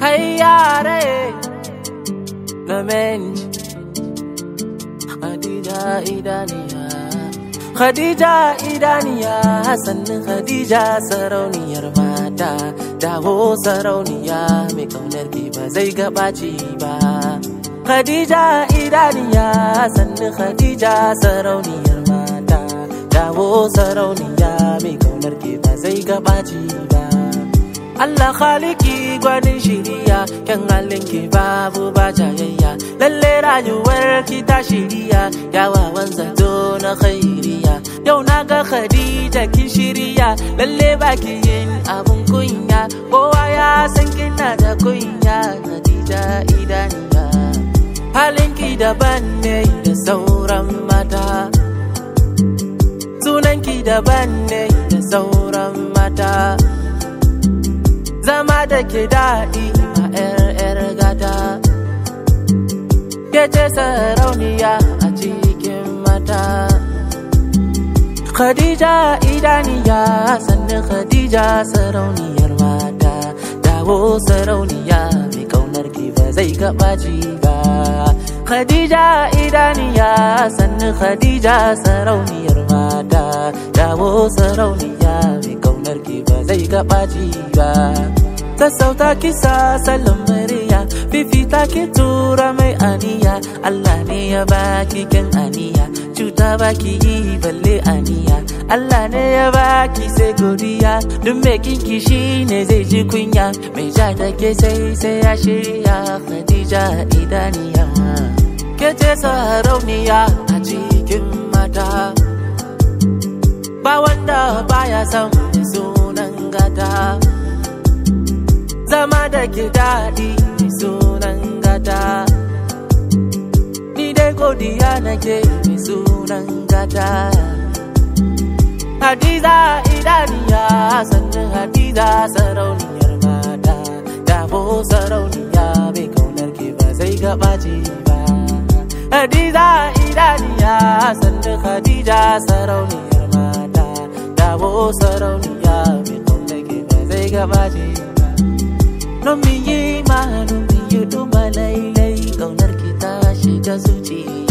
hayyare namiji Khadija idaniya Khadija idaniya sannin Khadija sarauniyar mata dawo sarauniya mai kaunar ki ba zai gabaci ba Khadija idaniya sannin Khadija sarauniyar mata dawo sarauniya mai kaunar ki ba zai gabaci ba Allah khaliki gwanin shiriya kyan halin ki babu ba jayayya lalle rayuwar ki ta shiriya yawawan zato na khairiya yau na ga Khadija ki shiriya lalle baki yin abun kunya kowa ya san kina da kunya Khadija idaniya halin ki daban ne da sauran mata sunan ki daban ne da sauran mata zama da ke daɗi a 'yar gata ke ce sarauniya a cikin mata Khadija idaniya sannan Khadija sarauniyar mata dawo sarauniya mai kaunar ki ba zai gabaci ba Khadija idaniya sannan Khadija sarauniyar mata dawo sarauniya mai kaunar ki ba zai gabaci ba sassauta kisa salon murya fifita ki tura mai aniya Allah ne ya baki kyan aniya cuta baki yi balle aniya Allah ne ya baki sai godiya duk mai kinki shi ne zai ji kunya mai ja da ke sai sai ya shirya Khadija idaniya ke ce sarauniya a cikin mata ba wanda baya son sunan gata zama da ke daɗi sunan gata ni dai godiya nake mai sunan gata hadiza idaniya sannan hadiza sarauniyar mata dabo sarauniya mai kaunar ke ba zai gabace ba hadiza idaniya sannan hadija sarauniyar mata dabo sarauniya mai kaunar ke ba zai gabace ba No me yi ma, no me yi duma lailai, kaunar ki ta shiga zuciya.